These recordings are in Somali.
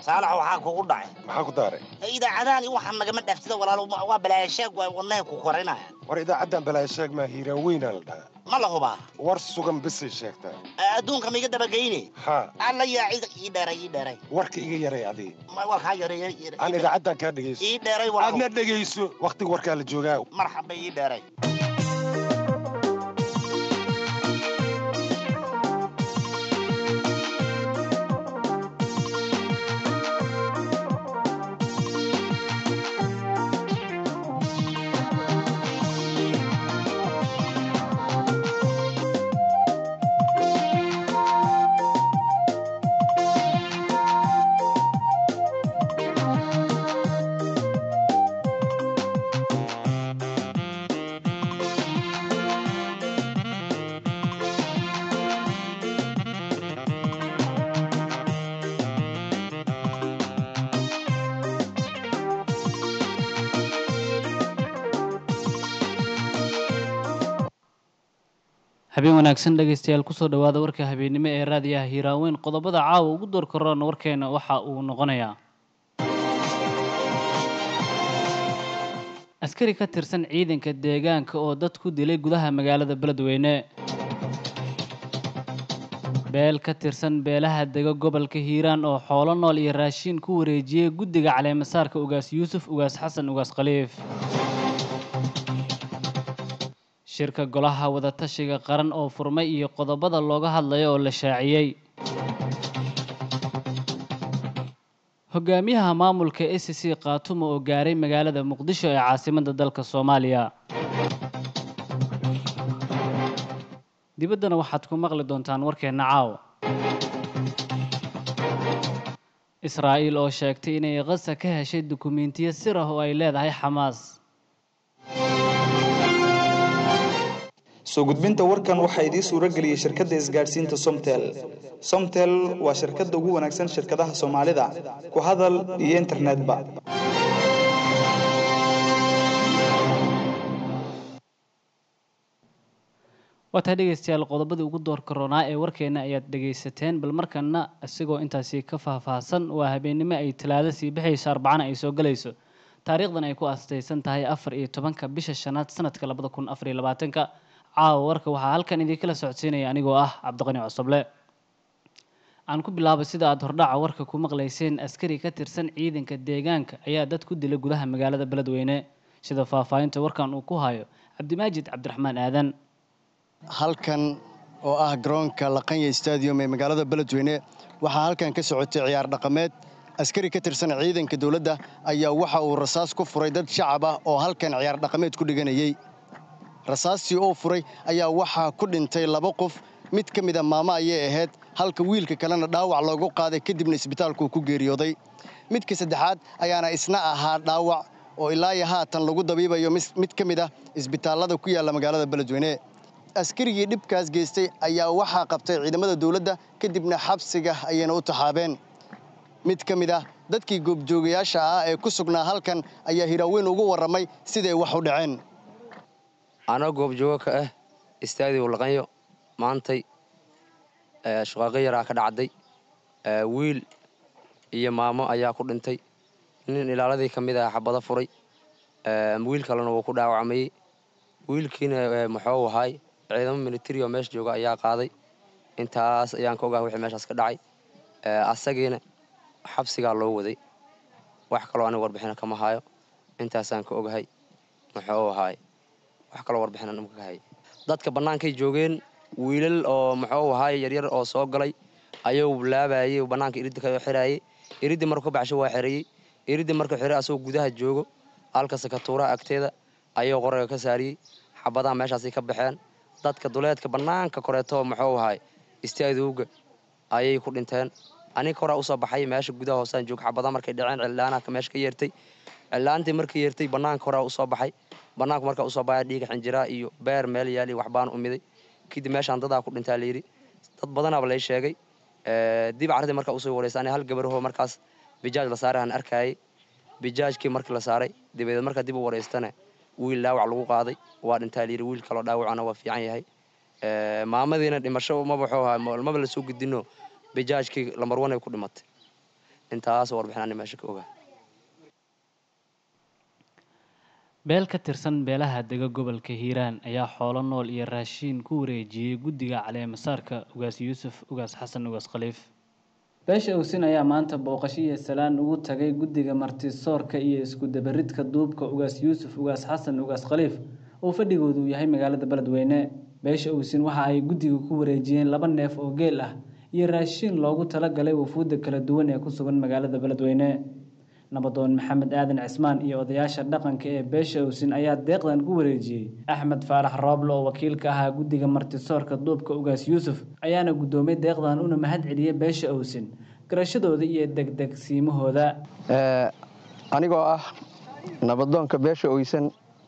saalax waxaa kugu dhacay maxaa ku daaray idaacadahan waxaan nagama dhaaftida walaalo waa balaayasheeg waa wadnaha ku korinaya war idaacaddan balaa sheeg maa hiiraan weynaa la dhahaa ma la hubaa war sugan bisay sheegtaa adduunka ma iga dabageyne haa alla yaa cid ii dheeray ii dheeray warka iga yaray adii Ma- waa kaa yareeya aan idaacaddan kaa dhegayso ii dheeray walaalo aadna dhegayso wakhtiga warkaa la joogaa marxaba ii dheeray habeen wanaagsan dhegaystayaal kusoo dhowaada warka habeennimo ee raadiyaha hiiraaweyn qodobada caawa ugu door karoona warkeena waxa uu noqonayaa askari ka tirsan ciidanka deegaanka oo dad ku dilay gudaha magaalada beledweyne beel ka tirsan beelaha dega gobolka hiiraan oo xoolo nool iyo raashiin ku wareejiyey guddiga caleemasaarka ugaas yuusuf ugaas xasan ugaas khaliif shirka golaha wadatashiga qaran oo furmay iyo qodobada looga hadlayo oo la shaaciyey hogaamiyaha maamulka a c c khaatumo oo gaaray magaalada muqdisho ee caasimadda dalka soomaaliya dibaddana waxaad ku maqli doontaan warkeenna caawa israa'iil oo sheegtay inay qasa ka heshay dukumiintiyo sir ah oo ay leedahay xamaas soo gudbinta warkan waxaa idiin suuro geliyey shirkadda isgaadhsiinta somtel somtel waa shirkadda ugu wanaagsan shirkadaha soomaalida ku hadal iyo internetba waataa dhegaystayaal qodobadii ugu door karoonaa ee warkeena ayaad dhegaysateen bal markana isagoo intaasi ka faahfaahsan waa habeennimo ay talaado sii bixayso arbacana ay soo gelayso taariikhdan ay ku astaysan tahay afar iyo tobanka bisha shanaad sanadka labada kun afar iyo labaatanka caawa warka waxaa halkan idinkala socodsiinaya anigoo ah cabdiqani cosoble aan ku bilaabo sida aad hordhaca warka ku maqlayseen askari ka tirsan ciidanka deegaanka ayaa dad ku dilay gudaha magaalada beledweyne sida faahfaahinta warkan uu ku hayo cabdimaajid cabdiraxmaan aadan halkan oo ah garoonka laqanya stadium ee magaalada beledweyne waxaa halkan ka socotay ciyaar dhaqameed askari ka tirsan ciidanka dowladda ayaa waxa uu rasaas ku furay dad shacab ah oo halkan ciyaar dhaqameed ku dhiganayey rasaastii oo furay ayaa waxaa ku dhintay laba qof mid ka mida maamo ayay ahayd halka wiilka kalena dhaawac loogu qaaday kadibna isbitaalkuu ku geeriyooday midka saddexaad ayaana isna ahaa dhaawac oo ilaayo haatan lagu dabiibayo mid ka mid ah isbitaallada ku yaalla magaalada beledweyne askarigii dhibkaas geystay ayaa waxaa qabtay ciidamada dowladda kadibna xabsiga ayayna u taxaabeen mid ka mid ah dadkii goobjoogayaasha ah ee ku sugnaa halkan ayaa hiraaweyn ugu warramay siday wax u dhaceen anoo goobjoogo ka ah istaadiyow laqanyo maantay shaqaaqo yaraa ka dhacday wiil iyo maamo ayaa ku dhintay nin ilaaladii ka mid ah xabado furay wiil kalena wuu ku dhaawacmayey wiilkiina muxuu ahaay ciidamo militari oo meesha jooga ayaa qaaday intaas ayaan ka ogahay wixii meeshaas ka dhacay asagiina xabsigaa loo waday wax kaloo aniga warbixina kama hayo intaasaan ka ogahay muxuu ahaay wax kaloo warbixina ka hay dadka bannaankay joogeen wiilal oo muxuu ahaay yaryar oo soo galay ayuu laabayey bannaanka iridda ka xiraayey iriddi markuu ka baxsho waa xereeyey iriddi markuu xiray asagoo gudaha joogo halka sakatuuraha agteeda ayuu qorayga ka saariyey xabadaha meeshaasay ka baxeen dadka duleedka bannaanka koreeto muxuu ahaay istaadowga ayay ku dhinteen aniga horaa usoo baxay meesha gudaha hoosaan joog xabadaha markay dhaceen cillaanaha meesha ka yeertay cillaantii markay yeertay bannaanka horaa usoo baxay bannaanku markaa usoo baxay dhiiga xinjiraa iyo beer meel yaal iyo waxbaan umiday kadib meeshaan dadaa ku dhintaa layidhi dad badanaaba lay sheegay dib carradii markaa usoo wareysa ani hal gabarho markaas bijaaj la saaray aan arkaayay bijaajkii markii la saaray dabadeed markaa dib u wareystana wiil dhaawac lagu qaaday waa dhintaa layidhi wiil kaloo dhaawacana waa fiican yahay maamadiina dhimasho maba wuxuu ahaa maba la soo gudino bijaajkii lambar one ay ku dhimatay intaas warbixinani meesha ka ogaa beel ka tirsan beelaha dega gobolka hiiraan ayaa xoolo nool iyo raashiin ku wareejiyey guddiga caleemasaarka ugaas yuusuf ugaas xasan ugaas khaliif beesha owsin ayaa maanta booqasho iyo salaan ugu tagay guddiga martisoorka iyo isku dabaridka duubka ugaas yuusuf ugaas xasan ugaas khaliif oo fadhigoodu yahay magaalada beledweyne beesha owsin waxa ay guddiga ku wareejiyeen laba neef oo geel ah iyo raashiin loogu talagalay wafuudda kala duwan ee ku sugan magaalada beledweyne nabadoon maxamed aadan cismaan iyo odayaasha dhaqanka ee beesha owsin ayaa deeqdan ku wareejiyey axmed faarax rooble oo wakiilka ahaa guddiga martisoorka duubka ugaas yuusuf ayaana guddoomay deeqdan una mahad celiyey beesha owsin garashadooda iyo degdegsiimahooda anigoo ah nabadoonka beesha oysan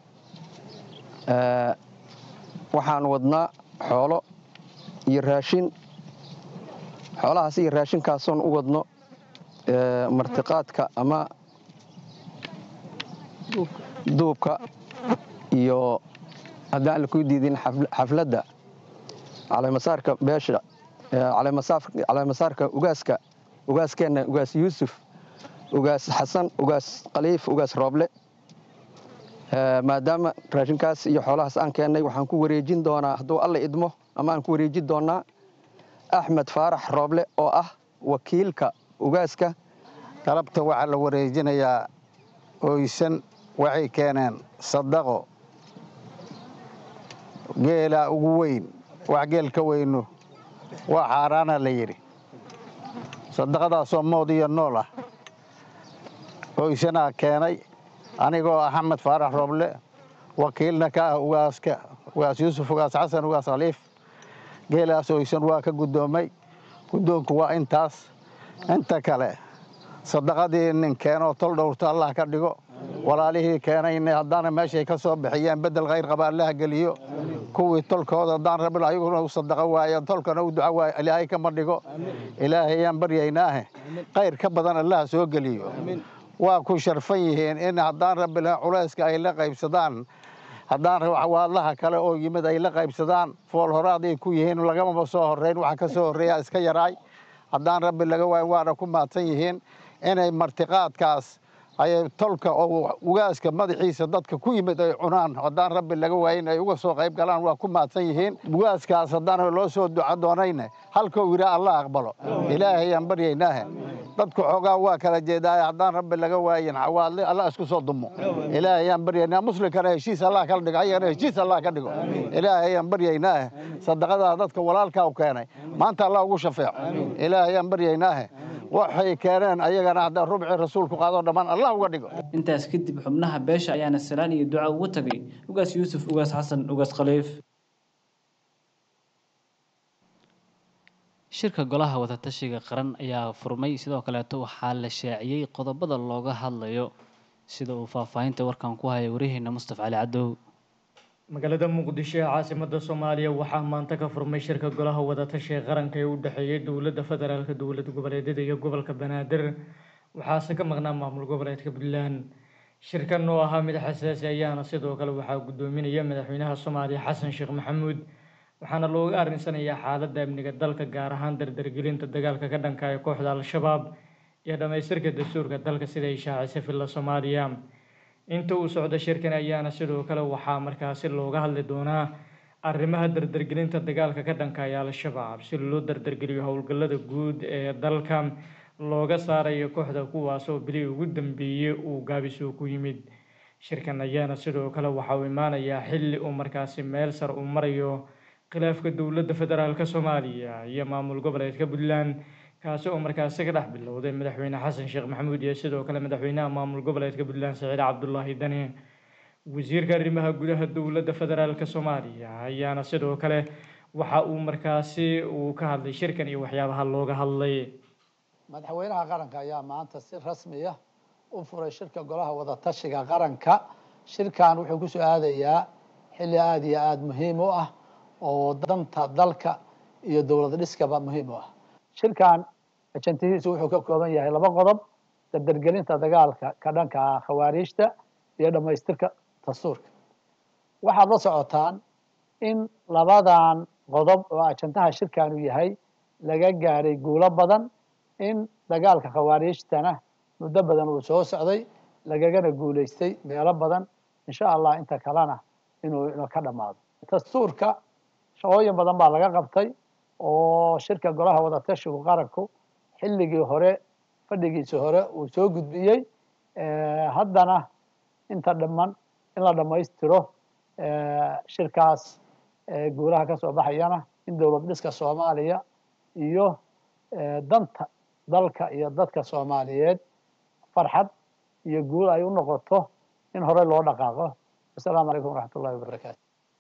waxaan wadnaa xoolo iyo raashin xoolahaas iyo raashinkaasoon u wadno martiqaadka ama duubka iyo haddaan la ku diidin xafladda caleemasaarka beesha caleemasaarka ugaaska ugaaskeenna ugaas yuusuf ugaas xasan ugaas khaliif ugaas rooble maadaama raashinkaas iyo xoolahaas aan keennay waxaan ku wareejin doonaa hadduu alla idmo ama aan ku wareejin doonaa axmed faarax rooble oo ah wakiilka ugaaska galabta waxaa la wareejinayaa oysan waxay keeneen sadaqo geelaa ugu weyn wax geel ka weyno waa xaaraana la yidhi sadaqadaasoo mood iyo nool ah oysanaa keenay anigoo ah axmed faarax rooble wakiilna ka ah ugaaska ugaas yuusuf ugaas xasan ugaas khaliif geelaas oysan waa ka guddoomay guddoonku waa intaas inta kale sadaqadii nin keenoo tol dhowrto allah ka dhigo walaalihii keenayna haddaana meeshay ka soo bixiyeen beddel khayr qaba allaha geliyo kuwii tolkooda haddaan rabin ayaguna u sadaqo waayo tolkana u duco waayo ilaahay kama dhigo ilaahayaan baryaynaahe khayr ka badan allaha soo geliyo waa ku sharfan yihiin in haddaan rabbi lahayn culayska ay la qaybsadaan haddaan waadlaha kale oo yimid ay la qaybsadaan fool horaaday ku yihiin lagamaba soo horrayn waxa ka soo horreeya iska yaraay haddaan rabbi laga waayn waana ku maadsan yihiin inay martiqaadkaas ay tolka oo ugaaska madaxiisa dadka ku yimid ay cunaan haddaan rabbi laga waayin ay uga soo qayb galaan waa ku maadsan yihiin ugaaskaas haddaan loo soo duco doonayne halkuu yidhaa allah aqbalo ilaahayaan baryaynaahe dadku xoogaa waa kala jeedaaye haddaan rabbi laga waayin xawaadle allah isku soo dumo ilaahayaan baryaynaa muslimkana heshiis allah kala dhigo ayagana heshiis allah ka dhigo ilaahayaan baryaynaahe sadaqadaa dadka walaalkaa u keenay maanta allah ugu shafeeco ilaahayaan baryaynaahe waxay keeneen ayagana hadda rubci rasuulku qaadoo dhammaan allah uga dhigo intaas kadib xubnaha beesha ayaana salaan iyo duca ugu tagay ugaas yuusuf ugaas xasan ugaas khaliif shirka golaha wadatashiga qaran ayaa furmay sidoo kaleeto waxaa la shaaciyey qodobada looga hadlayo sida uu faahfaahinta warkan ku haya warihiina mustafa cali cadow magaalada muqdisho ee caasimada soomaaliya waxaa maanta ka furmay shirka golaha wadatashiga qaranka ee u dhexeeyay dowladda federaalka dowlad goboleedyada iyo gobolka banaadir waxaase ka maqnaa maamul goboleedka puntland shirkan oo ahaa mid xasaasi ayaana sidoo kale waxaa guddoominaya madaxweynaha soomaaliya xasan sheekh maxamuud waxaana looga arrinsanayaa xaaladda amniga dalka gaar ahaan dardargelinta dagaalka ka dhanka ee kooxda al-shabaab iyo dhammaystirka dastuurka dalka sida ay shaacisay filla soomaaliya inta uu socdo shirkan ayaana sidoo kale waxaa markaasi looga hadli doonaa arrimaha dardargelinta dagaalka ka dhanka ee al-shabaab si loo dardargeliyo howlgallada guud ee dalka looga saarayo kooxda kuwaas oo bilii ugu dambeeyey uu gaabisoo ku yimid shirkan ayaana sidoo kale waxa uu imaanayaa xilli uu markaasi meel sar uu marayo khilaafka dowladda federaalka soomaaliya iyo maamul goboleedka puntland kaasi oo markaasi ka dhex bilowday madaxweyne xasan sheekh maxamuud iyo sidoo kale madaxweynaha maamul goboleedka puntland saciid cabdulaahi dani wasiirka arrimaha gudaha dowladda federaalka soomaaliya ayaana sidoo kale waxa uu markaasi uu ka hadlay shirkan iyo waxyaabaha looga hadlay madaxweynaha qaranka ayaa maanta si rasmiya u furay shirka golaha wadatashiga qaranka shirkan wuxuu ku soo aadayaa xilli aada iyo aada muhiim u ah oo danta dalka iyo dowlad dhiskaba muhiim u ah shirkan ajantihiisu wuxuu ka kooban yahay laba qodob dardargelinta dagaalka ka dhanka ah khawaariijta iyo dhammaystirka dastuurka waxaad la socotaan in labadan qodob oo ajantaha shirkanu yahay laga gaadhay guulo badan in dagaalka khawaariijtana muddo badan uu soo socday lagagana guulaystay meelo badan insha allah inta kalena inuu inuu ka dhammaado dastuurka shaqooyin badan baa laga qabtay oo shirka golaha wadatashigu qaranku xilligii hore fadhigiisa hore uu soo gudbiyey haddana inta dhiman in la dhammaystiro shirkaas guulaha ka soo baxayana in dowlad dhiska soomaaliya iyo danta dalka iyo dadka soomaaliyeed farxad iyo guul ay u noqoto in hore loo dhaqaaqo wasalaamu calaykum waraxmat ullahi wabarakaatu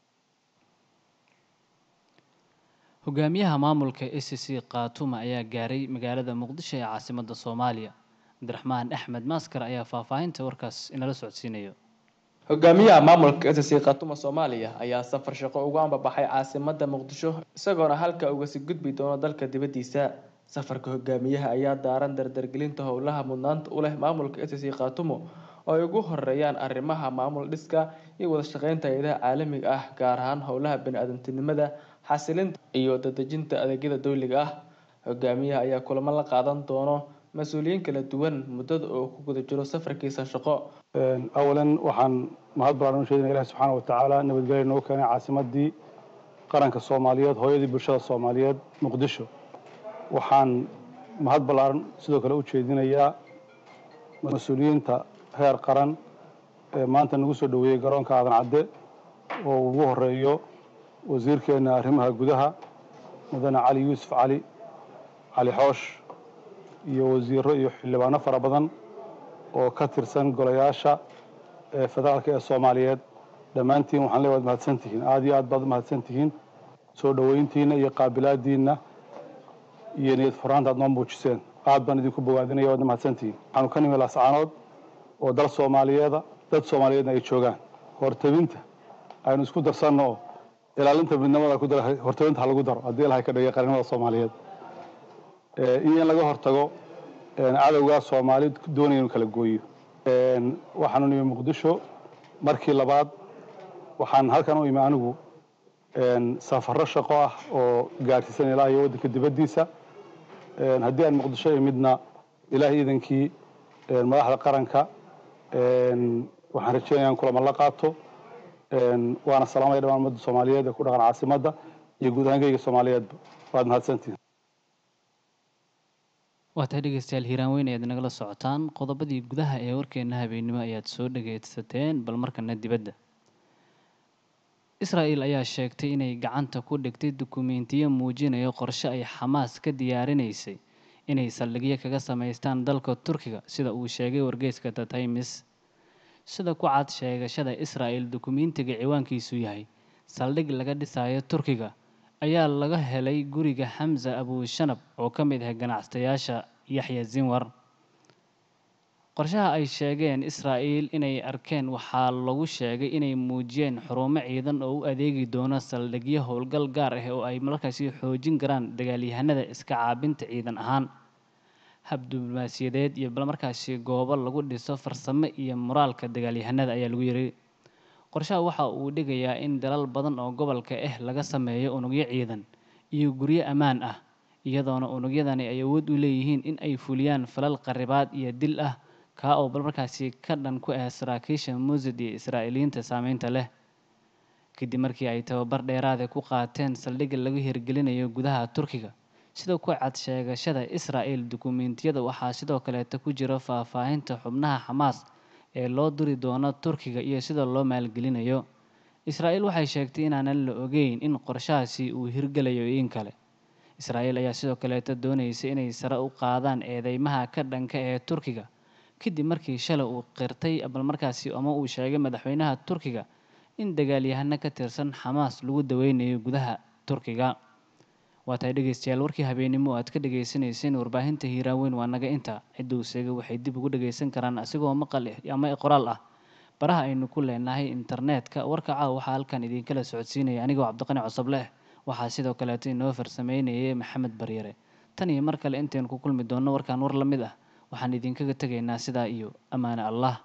hogaamiyaha maamulka a c c khaatuma ayaa gaaray magaalada muqdisho ee caasimadda soomaaliya cabdiraxmaan axmed maaskar ayaa faahfaahinta warkaas inala socodsiinayo hogaamiyaha maamulka s c khatuma soomaaliya ayaa safar shaqo ugu ambabaxay caasimada muqdisho isagoona halka ugasi gudbi doono dalka dibaddiisa safarka hogaamiyaha ayaa daaran dardargelinta howlaha mudnaanta u leh maamulka s c khatumo oo ay ugu horeeyaan arrimaha maamul dhiska iyo wada shaqeynta hay-adaha caalamiga ah gaar ahaan howlaha bani-aadantinimada xasilinta iyo dadejinta adeegyada dowliga ah hogaamiyaha ayaa kulamo la qaadan doono mas-uuliyiin kala duwan muddada oo ku guda jiro safarkiisa shaqo awalan waxaan mahad balaaran u sheedina ilahi subxaana watacaala nabadgelya noogu keenay caasimadii qaranka soomaaliyeed hooyadii bulshada soomaaliyeed muqdisho waxaan mahad ballaaran sidoo kale u jeedinayaa mas-uuliyiinta heer qaran ee maanta nagu soo dhoweeyey garoonka aadan cadde oo ugu horeeyo wasiirkeena arrimaha gudaha mudane cali yuusuf cali cali xoosh iyo wasiiro iyo xildhibaano fara badan oo ka tirsan golayaasha ee federaalka ee soomaaliyeed dhammaantiin waxaan leeyahay waad mahadsan tihiin aada iyo aad baad mahadsan tihiin soo dhoweyntiina iyo qaabilaadiinna iyo niyad furaanta aad noo muujiseen aad baan idinku bogaadinaya waadna mahadsan tihiin waxaanu ka nimi laascaanood oo dal soomaaliyeeda dad soomaaliyeedna ay joogaan hortabinta aynu isku darsanno oo ilaalinta midnimada ku dara hortabinta ha lagu daro haddii ilahay ka dhigay qarnimada soomaaliyeed iyo in laga hortago cadowgaa soomaali doonaya inu kala gooyo waxaanu nimi muqdisho markii labaad waxaan halkan u imi anigu safarro shaqo ah oo gaadhsiisan ilaa iyo waddanka dibaddiisa haddii aan muqdisho imidna ilaahay iidankii madaxda qaranka waxaan rajeynaya in kulamo la qaato waana salaamaya dhamaan ummadda soomaaliyeed ee ku dhaqan caasimadda iyo guud ahaankayga soomaaliyeedba waad mahadsantihin waa tahay dhegeystayaal hiiraan weyn ayaad nagala socotaan qodobadii gudaha ee warkeena habeennimo ayaad soo dhageysateen bal markana dibadda israa'el ayaa sheegtay inay gacanta ku dhigtay dukumeentiyo muujinaya qorshe ay xamaas ka diyaarinaysay inay saldhigyo kaga samaystaan dalka turkiga sida uu sheegay wargeyska the times sida ku cad sheegashada israa'el dukumeentiga ciwaankiisu yahay saldhig laga dhisayo turkiga ayaa laga helay guriga xamza abushanab oo ka mid ah ganacsatayaasha yaxya zinwar qorshaha ay sheegeen israa'el inay arkeen waxaa lagu sheegay inay muujiyeen xurumo ciidan oo u adeegi doono saldhigyo howlgal gaar ah oo ay markaasi xoojin karaan dagaalyahanada iska caabinta ciidan ahaan hab diblomaasiyadeed iyo bal markaasi goobo lagu dhiso farsamo iyo moraalka dagaalyahanada ayaa lagu yiri qorshaha waxa uu dhigayaa in dalal badan oo gobolka ah laga sameeyo unugyo ciidan iyo guryo ammaan ah iyadoona unugyadani ay awood u leeyihiin in ay fuliyaan falal qaribaad iyo dil ah kaa oo bal markaasi ka dhan ku ah saraakiisha muusad iyo israa'iiliyiinta saameynta leh kadib markii ay tababar dheeraada ku qaateen saldhigga lagu hirgelinayo gudaha turkiga sida ku cad sheegashada israa'el dukumeentiyada waxaa sidoo kaleeta ku jira faahfaahinta xubnaha xamaas ee loo diri doono turkiga iyo sida loo maalgelinayo israa'el waxay sheegtay inaanan la ogeyn in qorshahaasi uu hirgelayo in kale israa'el ayaa sidoo kaleeta doonaysa inay sare u qaadaan eedeymaha ka dhanka ee turkiga kadib markii shalay uu qirtay balmarkaasi ama uu sheegay madaxweynaha turkiga in dagaalyahano ka tirsan xamaas lagu daweynayo gudaha turkiga waa tahay dhegeystayaal warkii habeennimo aad ka dhagaysanayseen warbaahinta hiiraaweyn waa naga inta cidda uu sheegay waxay dib ugu dhagaysan karaan asigoo maqal ama qoraal ah baraha aynu ku leenahay internetka warka caawa waxaa halkan idinkala socodsiinaya anigoo cabdiqani cosobleh waxaa sidoo kaleeto inoo farsameynayay maxamed baryare tan iyo mar kale intaynu ku kulmi doonno warkaan war la mid ah waxaan idinkaga tegaynaa sidaa iyo ammaane allah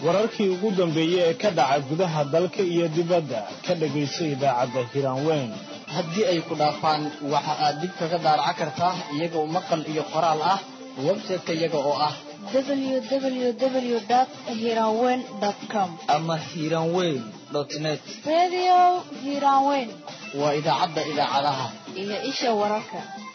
wararkii ugu dambeeyey ee ka dhaca gudaha dalka iyo dibadda ka dhegayso idaacadda hiraanweyn haddii ay ku dhaafaan waxa aad dib kaga daaraca kartaa iyagoo maqal iyo qoraal ah website-ka iyaga oo ah www.hiranweyn.com ama hiranweyn net Radio Hiranweyn waa idaacadda idaacadaha iyo isha wararka.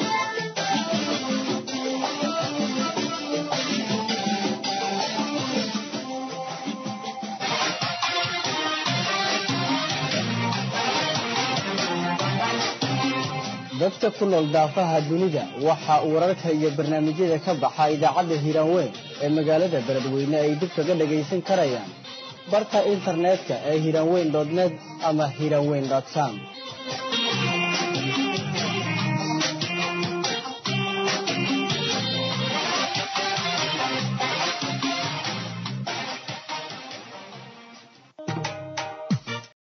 dadka ku nool daafaha dunida waxa uu wararka iyo barnaamijyada ka baxa idaacadda hiiraanweyn ee magaalada beledweyne ay dib kaga dhagaysan karayaan barka internetka ee hiiraanweyn net ama hiiraanweyn com